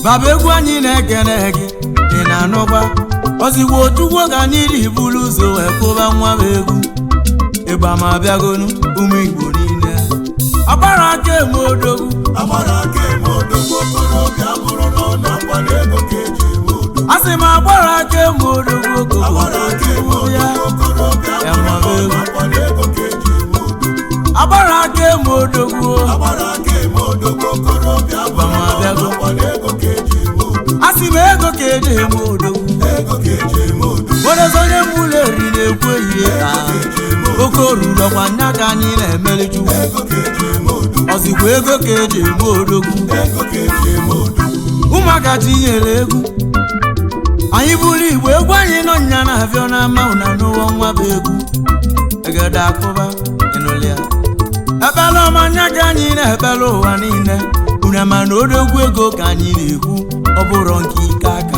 baba egwu anyị na-ekene gị ị na-anụkwa ozigbo otugwo ka anyị ji buru ụzọ wee kwụba nwa m egwu ịgba ma bịagonu ụmụ igbo niile agbara aka eme odogwu agbara aka eme odogwu okorobịa bụrụ n'ụlọ nkwado ego ka eji eme odogwu a sị m agbara aka eme odogwu agbara aka eme okoko ya odogwu okorobịa Ya bụrụ ma n'ụlọ ego. nkwado ego ka eji eme odogwu agbara aka eme odogwu agbara aka eme odogwu okorobịa bụrụ ma n'ụlọ bịago. nkwado ego ka eji eme odogwu a sị m ego ka eji eme odogwu ego ka eji eme odogwu onye onye mụlụ eri na-ekwu ehihie ka oke oruru ọkwa nya ka anyị na-emeli chukwu ego ka eji eme odogwu ọzikwa ego ka eji eme odogwu ego ka eji eme odogwu ụmụaka tinyere egwu anyị bụrụ igbo egwu anyị nọ nya na afịọ n'ama ụna n'ụwa nwa bụ egwu egede akụba ịnụlịa ekpele ọma nya ka anyị na-ekpele ụwa niile una ma na odogwu ego ka anyị na-ekwu ọ bụrụ nke ike aka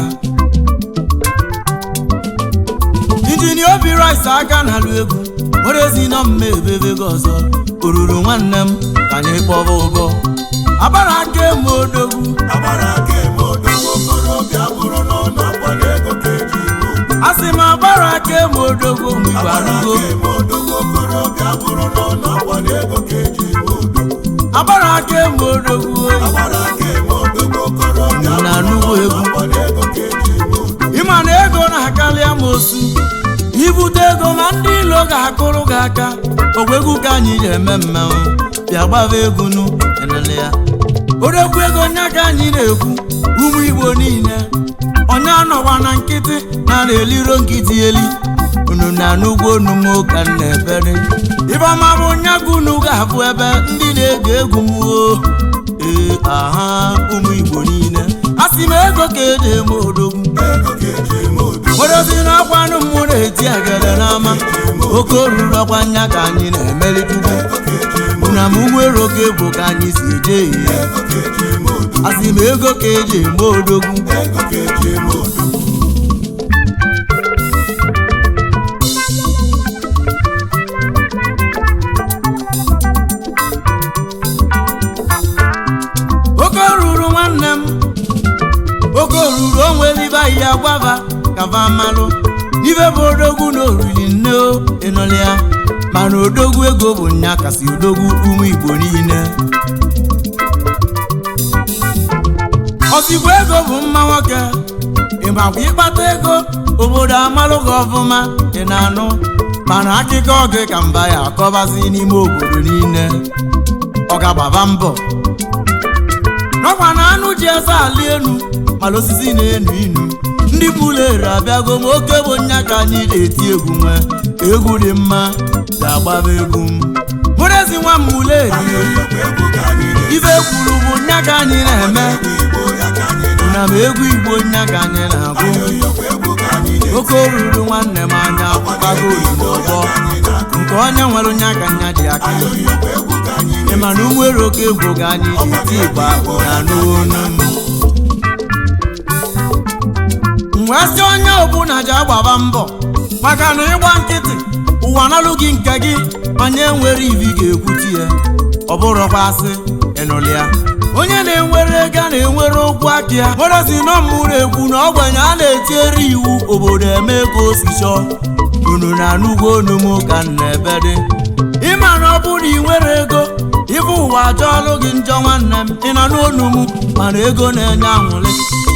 injinia obi rice aka na-alụ egwu nwere ezi nọ mma ebebe gị ọzọ oruru nwanne m ka anyị kpọba ụbọ agbara aka eme odogwu agbara aka eme odogwu okorobịa bụrụ n'ụlọ nkwado ego ka eji eme odogwu a sị m agbara aka eme odogwu mgbe igbo agbara arụgo aka eme odogwu okorobịa bụrụ n'ụlọ nkwado ego ka eji eme odogwu agbara aka eme odogwu agbara aka eme odogwu okorobịa Unu na-anụgo bụrụ egwu? n'ụlọ nkwado ego ka eji eme odogwu ịma na ego na-akarị amosu ibute ego ma ndị ilo ga-akụrụ gị aka ogwegwu ka anyị ji eme mmanwụ bịa gbaba egwu nu enele ya odogwu ego nya ka anyị na-ekwu ụmụ igbo niile onye anọwa na nkịtị na na-eliro nkịtị eli unu na-anụgwu onumo ka m na-ebere ifeọma bụ nyagụ unu ga-abụ ebe ndị na-ege egwu m o ee aha ụmụ igbo niile a sị m ego ka eji eme odogwu ego ka eji eme odogwu odozi n'ọkwa nụ mmụ na-eti egede n'ama oke oruru ọkwa nya ka anyị na-emeli chukwu ego ka eji eme una m nwere oge bụ ka anyị si eje ihe ego ka eji eme odogwu asị m ego ka eji eme odogwu ego ka eji eme odogwu oke oruru nwanne m oke oruru onwere ibe ahịhịa gbava kava malụ ibe bụ odogwu na oriri nne o ịnụlị ya mana odogwu ego bụ nya kasị odogwu ụmụ igbo niile ozigbo ego bụ mma nwoke ịmakwa ịkpata ego obodo amalụ gị ọfụma ị na-anụ mana akụkọ gị ka mba ya akọbazi n'ime obodo niile ọ ga-agbaba mbọ n'ọkwa na anụ ji eze ali enu mana osisi na-enu inu ndị pụlere abịago ma oke bụ nya ka anyị na-eti egwu nwe egwu dị mma ga-agbaba egwu m bụrụezi nwa m uleri Ayọyọkwa egwu ka anyị na-eti ife kwuru bụ nya ka anyị na-eme Igbo ya ka anyị na- na m egwu igbo nya ka anyị na-agụ Ayọyọkwa egwu ka anyị na-eti oke oruru nwanne m anya akwụkwago ozugbo ọgbọ nke onye nwere nya ka nya dị aka Ayọyọkwa egwu ka anyị na- ịma na ụgbọelu oke egwu ga anyị ji eti igba na n'onu mgbe sị onye ọbụla ji agbaba mbọ maka na ịgba nkịtị ụwa nalụ gị nke gị onye nwere ivi ga-ekwuti ya ọ bụrụkwa asị ịnụlịa onye na-enwere ego a na-enwere okwu aka ya werezi nọ mụrụ ekwu na ogbenye a na-etiere iwu obodo eme ka o si chọọ unu na-anụgwo onumu ka m na-ebe dị ịma na ọ bụrụ na ị nwere ego ibe ụwa ajọọlụ gị njọ nwanne m ị nọ n'onu m mana ego na-enye anwụlị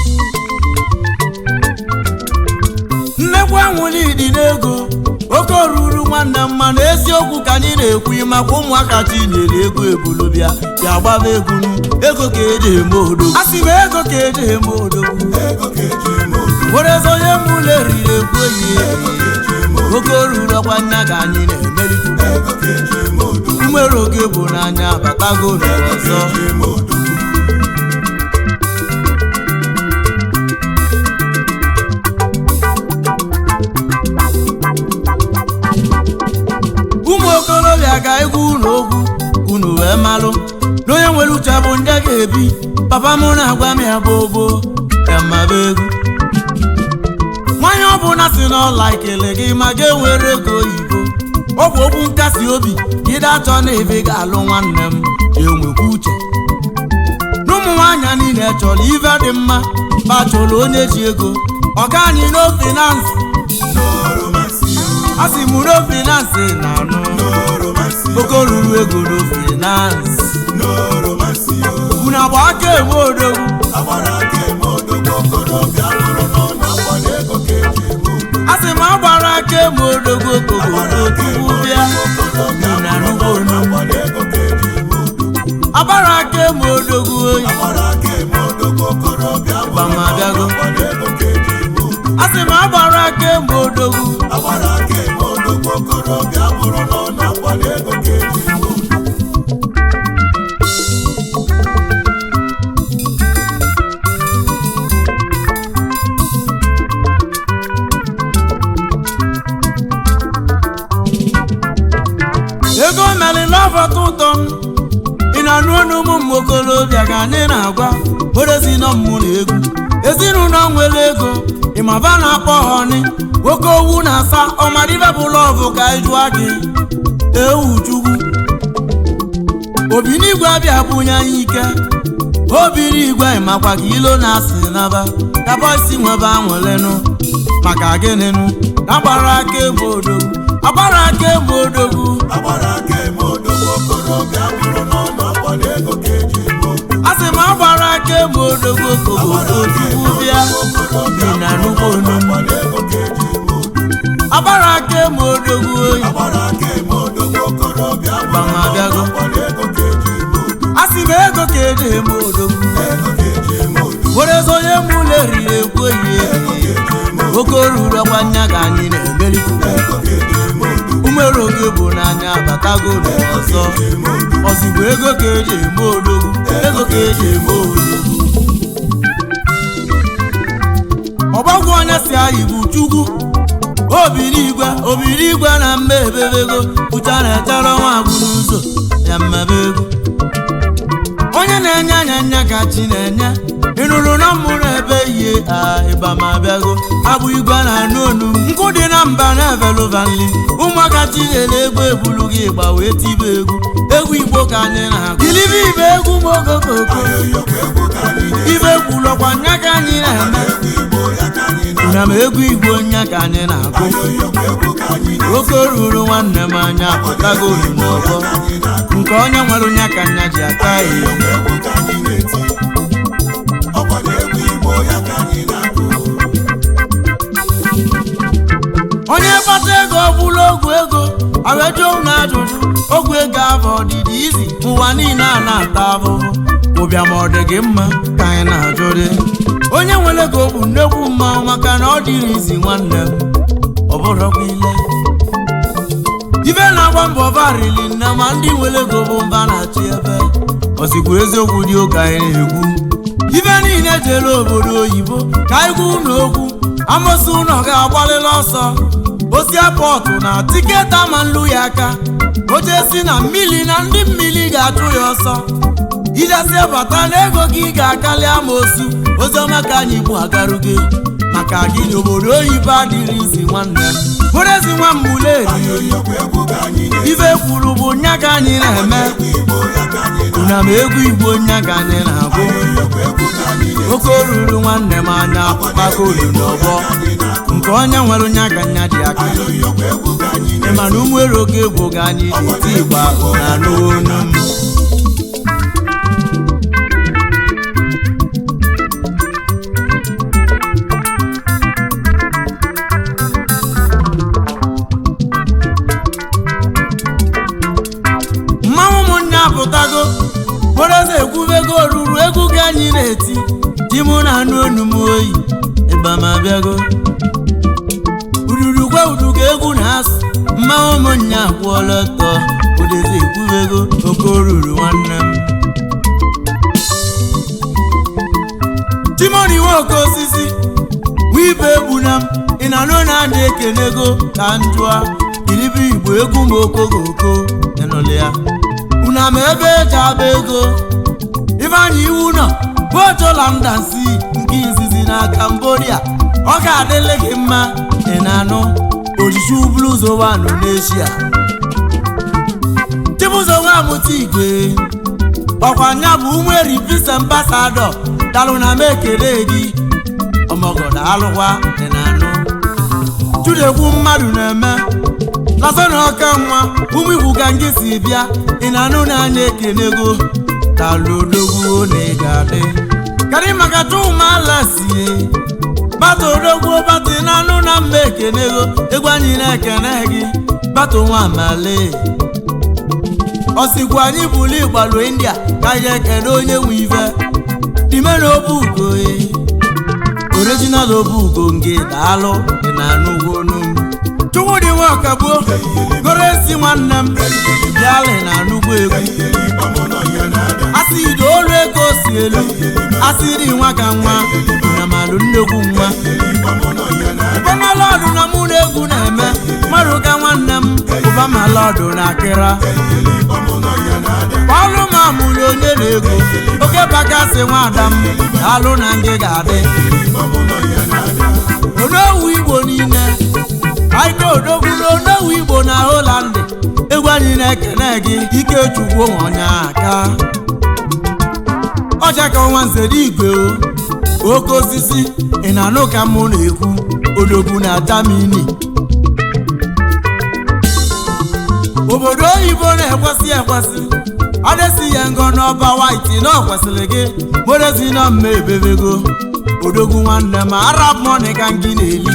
nnekwu anwụlị dị n'ego oke oruru nwanne m mana eziokwu ka anyị na-ekwu maka ụmụaka chinyere ego ebulobịa bịa gbaba egwu nu ego ka eji eme odogwu a sị m ego ka eji eme odogwu Ego ka eji eme odogwu werezi onye mụlụ eriri ekwu enyi ya Ego ka eji eme odogwu oke oruru ọkwa nya ka anyị na-emerikwu Ego ka eji eme odogwu nwere oge bụ n'anya batago n'ụwa ọzọ eji eme odogwu ụmụ okorobịa ga egwu unu okwu unu wee malụ na onye nwere uche bụ ndị ga-ebi papa m na-agwa m ya bụ obo emaba egwu nwanyị ọbụla si n'ọla ekele gị ma ga-enwere ego oyibo ọ bụ okwu nkasi obi ide achọ na ebe ga-alụ nwanne m enwekwa uche n'ụmụ ụmụ nwaanyị niile chọrọ ife dị mma ma chọrọ onye ji ego ọga anyị no finance a sị m no finance na anụ oke ruru ego no finance unu agba aka enwe odogwu a sị m agbara aka enwe odogwu okogodo tupu bịa na nnukwu onu agbara aka enwe odogwu oyi gbamabịago a sị m agbara aka enwe odogwu agbara aka eme odogwu okorobịa bụrụ na ọ na-akwado ego ka eji eme udo ego melila ọfọta ụtọ m ị na-anụ ọnụ ụmụ m okolobịa ka anyị na-agwa werezi nọ mmụ na egwu ezinụlọ nwere ego ịmaba na-akpọ ha ọnị nwoke owu na-asa ọmadibe bụ lọvụ ka anyị jụọ gị ewu chukwu obinigwe abịa bunye anyị ike obiri igwe makwa ka ilo na-asị naba ka bọisi nwebe anwelenụ maka gịnịnụ agbara aka ebe odogwu agbara aka ebe odogwu agbara aka eme odogwu okorobịa bụrụ na ọ na-akwado ego ka eji eme udo a sị m agbara aka ebe odogwu kogodo tupu bịa dị na nnukwu onu akwado ego ka eji eme udo agbara aka ebe odogwu oyi agbara aka eme odogwu okorobịa bụrụ na ọ Gbamabịago. na-akwado ego ka eji eme udo a sị m ego ka eji eme odogwu ego ka eji eme udo werezi onye mụlụ eriri ekwu ehihie oke ruru ọkwa nya ka anyị na-emeri ego ka eji eme udo umere oge bụ n'anya batago n'ọzọ ozugbo ego ka eji eme odogwu ego ka eji eme odogwu ọgbagwo onye si anyị bụ chukwu obirigwe obirigwe na mma ebebego ụcha na-echere ọnwa agwụ n'ụzọ ya mmebe ego onye na-enye anya nya ka chi na-enye ịnụrụ na mmụrụ ebe ihe a ịba ma bịago abụ igwe na anụ onu nkụ dị na mba na-evelụvanli ụmụaka chi nyere egwu ebulu gị ịgba wee tibe egwu egwu igbo ka anyị na-agụ ilibe ibe egwu mogokoko ayọyọkwa egwu ka anyị na-eme ibe kwulọkwa nya ka anyị na-eme egwu igbo ya ka anyị na na m egwu igbo nya ka anyị na-agụ ayọyọkwa egwu ka anyị na oke ruru nwanne m anya apụtago olu n'ọgbọ anyị na-agụ nke onye nwere nya ka nya ji aka ihe egwu ka anyị na-eti ọkwado egwu igbo ya ka anyị na-agụ onye kpata ego ọbụla ogwu ego awejuo na ajụjụ ogwu ego afọ ọdịdị izi ụwa niile a na-ata ahụhụ ụbịam ọ dị gị mma ka anyị na-ajụrị onye nwere ego bụ nnekwu mmanwụ maka na ọ dịrị izi nwanne m ọ bụrụkwa ile ife na-agba mbọ varili nne ma ndị nwere ego bụ mba na-achị ebe ozikwa eziokwu dị oke anyị na-ekwu ife niile jere obodo oyibo ka anyị gwa unu okwu amosi ụlọ ga-agbalịla ọsọ osi pọtụ na tiketi ama nlu ya aka oche si na mmiri na ndị mmiri ga-achụ ya ọsọ ijesie bata na ego gị ga-akarị amosu oziọma ka anyị bụ agarugo maka gị na obodo oyibo adịrị izi nwanne m bụrụ ezi nwa mmuleri ayọyọkwa egwu ka anyị na-eti ife kwuru bụ nya ka anyị na-eme egwu igbo ya ka anyị na una m egwu igbo nya ka anyị na-agụ ayọyọkwa egwu ka anyị na-eti oke ruru nwanne m anya akpụkpaka olu n'ọgbọ nke onye nwere nya ka nya dị aka ayọyọkwa egwu ka anyị ị ma na ụmụere oge egwu ga anyị ji eti igba na n'onu m mmanwụ ụmụnne apụtago kporeze ekwubego ruru egwu ka anyị na-eti di mụ na anụ onu m oyi ịba ma bịago ururukwe uduga egwu na-asụ mmanwụ ụmụnne akwụọla ọtọ odezi ekwubego oke oruru nwanne m timoni nwoke osisi wibe egbuna m ị na anụ na-adị ekenego ka njụa iribe igbo egwu m okogoko ịnụlị ya una ma ebe eji agba ego ifeanyị iwu nọ bụ ojola ndansi nke izizi na Cambodia ọ ga-adịlị gị mma ị na-anụ ojiji bluzo wanụ n'eshia chibụzọ nwa amụta igwe ọkwa nya bụ umeri peace ambassador dalụ na m ekele gị ọmọgọdọ alụkwa dị na anụ chudekwu mmadụ na-eme lasana ọka nwa ụmụ igwu ka ngị si bịa ị na-anụ n'anya ekenego dalụ odogwu na ị ga-adị karị maka chụmala sie bata odogwu bata ị na-anụ na mma ekenego egwu anyị na-ekene gị bata nwa amale ọsikwa anyị bụlu ịgbalụ india ka anyị ekene onye nwe ife dime na obu ugo original obu ugo nke daalụ dị na anụgwo onu chukwudị nwakagbuo goro esi nwanne m bịalị na anụgbo egwu asịrị olu ego si elu asịrị nwa ka nwa na malụ nnekwu nwa ụbamalọdụ na mụ na egwu na-eme mmadụ ka nwanne m ụbamalọdụ na akịra ọlụ ma mụrụ onye na-ego oke bakasị nwada m alụ na ngị ga-adị onowu igbo niile aike odogwu na onowu igbo na holandị egwu anyị na-ekene gị ikechukwu onye aka ọcha ka ọnwa nzere igwe o oke osisi ị na-anụ ka mụ na-ekwu odogwu na jamini obodo oyibo na-ekwesị ekwesị adesi ya ngọ n'ọba waiti na ọ kwesịrị gị morezi na mma ebebego odogwu nwanne m arab money ka gị na-eli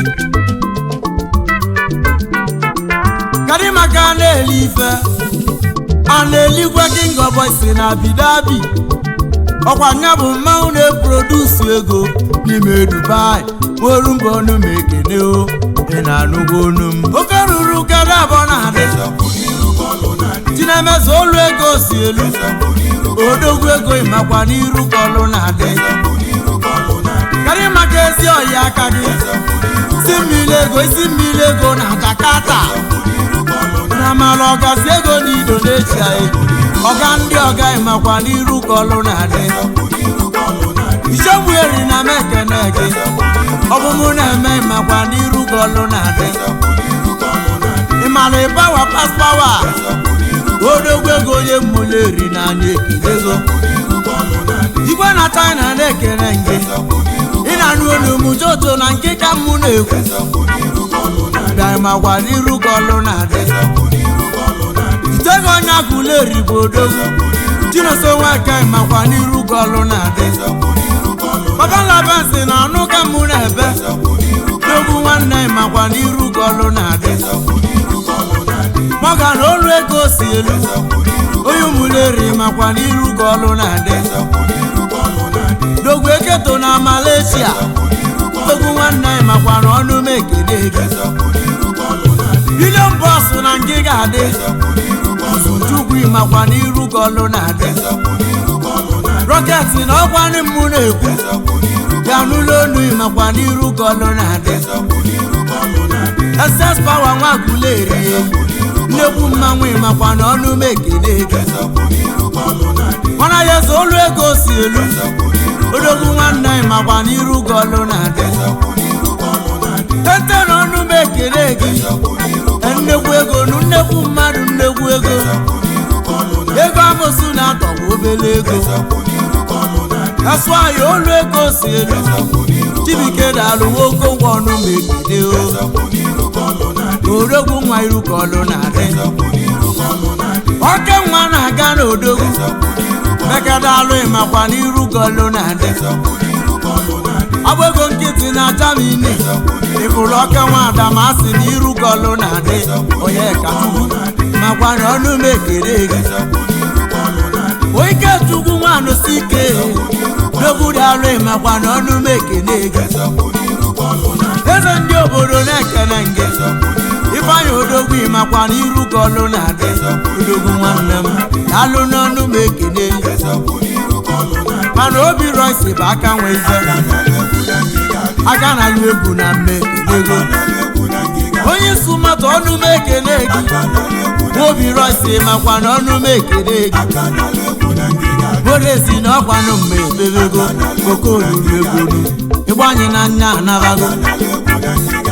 kadị maka a na-eli ife a na-eligwe king of boys na abidabi ọkwa nya bụ mmanwụ na-eprodusi ego n'ime dubai nweru mba ọnụ m ekene o ị na-anụgwo onu m oke ruru kada abụọ na-adị chinemezu olu ego si elu odogwu ego ịmakwa n'iru ka ọlụ na-adị karị maka ezi ọhịa aka gị si mmiri ego isi mmiri ego na Jakarta na mara ọgazi ego na Indonesia ọga ndị ọga ịmakwa n'iru ka ọlụ na-adị ichegbueri na m ekene gị ọbụmụ na-eme ịmakwa n'iru ka ọlụ na-adị ịmara ịbawa paspawa odogwu ego onye mmuleri n'anya ekidego igwe na china na-ekene gị ị na-anụ olu m joto na nke ka mụ na-ekwu bịamakwa n'iru ka ọlụ na-adị itego onye agụleri bụ odogwu chinoso nwaka makwa n'iru ka ọlụ na-adị babalabasi na anụ ka mụ na-ebe dogwu nwanne makwa n'iru ka ọlụ na-adị mọga na olu ego si elu onye ụmụleri makwa n'iru ka ọlụ na-adị dogwu eketo na Malaysia dogwu nwanne makwa na ọnụ m ekele gị bilion bọsụ na nke ga-adị chukwu makwa n'iru ka ọlụ na-adị rọketị na ọkwanị mụ na-ekwu ya n'ụlọ onu makwa n'iru ka ọlụ na-adị ss pawa nwakwuleri nnekwu mmanwụ makwa na ọnụ m ekele gị mana ya eze olu ego si elu odogwu nwanne makwa n'iru ka ọlụ na-adị tete na ọnụ m ekele gị nnekwu ego nu nnekwu mmadụ nnekwu ego ego amosu na-atọgbu obere ego asụahị olu ego si elu chibike daalụ nwoke ngwa ọnụ m ekele o odogwu nwa iru ka ọlụ na-adị oke nwa na-aga n'odogwu mekadalụ ịmakwa n'iru ka ọlụ na-adị agba ego nkịtị na jamini ịfụrụ oke nwa adamasị na iru ka ọlụ na-adị onye kachukwu makwa na ọnụ m ekere gị oike chukwu nwanụsi ike dogwu daalụ ịmakwa na ọnụ m ekene gị eze ndị obodo na-ekene gị ifeanyị odogwu ịmakwa na iru ka ọlụ na-adị odogwu nwanne m daalụ n'ọnụ m ekene mana obi roisi bụ aka nwe ife aka na alụ egwu na mme ego onye isi mmadụ ọnụ m ekene gị obi roisi makwa na ọnụ m ekene gị bodesi na ọkwanụ mma ebebego oke olulu egwu ịgbanye na nya anabago